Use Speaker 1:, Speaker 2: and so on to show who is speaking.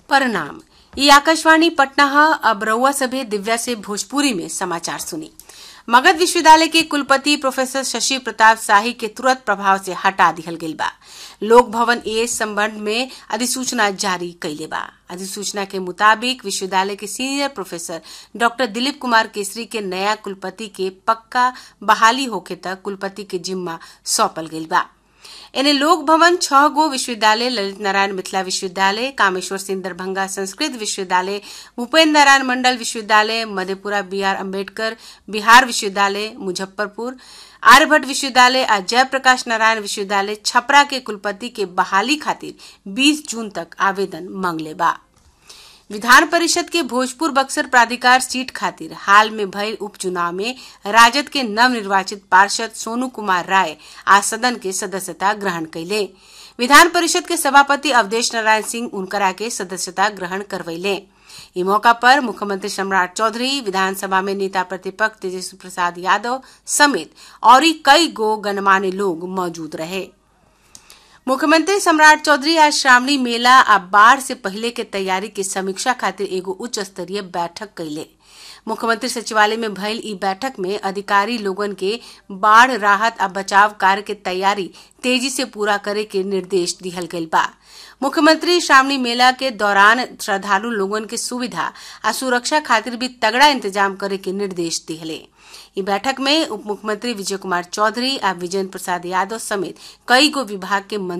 Speaker 1: परिणाम ये आकाशवाणी पटना है अब रउआ सभे दिव्या से भोजपुरी में समाचार सुनी मगध विश्वविद्यालय के कुलपति प्रोफेसर शशि प्रताप शाही के तुरंत प्रभाव से हटा दिहल गईल बा लोक भवन ए संबंध में अधिसूचना जारी कैले बा अधिसूचना के मुताबिक विश्वविद्यालय के senior professor doctor Dilip Kumar Kesari के नया कुलपति के पक्का बहाली होखे तक कुलपति के जिम्मा सौंपल गईल बा इन्हें लोक भवन छह गो विश्वविद्यालय ललित नारायण मिथिला विश्वविद्यालय कामेश्वर सिंह दरभंगा संस्कृत विश्वविद्यालय भूपेन्द्र नारायण मंडल विश्वविद्यालय मधेपुरा बी आर अम्बेडकर बिहार विश्वविद्यालय मुजफ्फरपुर आर्यभट्ट विश्वविद्यालय और जयप्रकाश नारायण विश्वविद्यालय छपरा के कुलपति के बहाली खातिर 20 जून तक आवेदन मांगले बा विधान परिषद के भोजपुर बक्सर प्राधिकार सीट खातिर हाल में भयल उपचुनाव में राजद के नवनिर्वाचित पार्षद सोनू कुमार राय आज सदन के सदस्यता ग्रहण कैले विधान परिषद के सभापति अवधेश नारायण सिंह उनकरा के सदस्यता ग्रहण करवैले इस मौका पर मुख्यमंत्री सम्राट चौधरी विधानसभा में नेता प्रतिपक्ष तेजस्वी प्रसाद यादव समेत और कई गो गणमान्य लोग मौजूद रहे मुख्यमंत्री सम्राट चौधरी आज श्रावणी मेला आ बाढ़ से पहले के तैयारी के समीक्षा खातिर एगो उच्च स्तरीय बैठक कैले मुख्यमंत्री सचिवालय में भयल ई बैठक में अधिकारी लोगन के बाढ़ राहत आ बचाव कार्य के तैयारी तेजी से पूरा करे के निर्देश दिहल गईल बा मुख्यमंत्री श्रावणी मेला के दौरान श्रद्धालु लोगन के सुविधा आ सुरक्षा खातिर भी तगड़ा इंतजाम करे के निर्देश दिहले ई बैठक में उप मुख्यमंत्री विजय कुमार चौधरी आ विजेंद्र प्रसाद यादव समेत कई गो विभाग के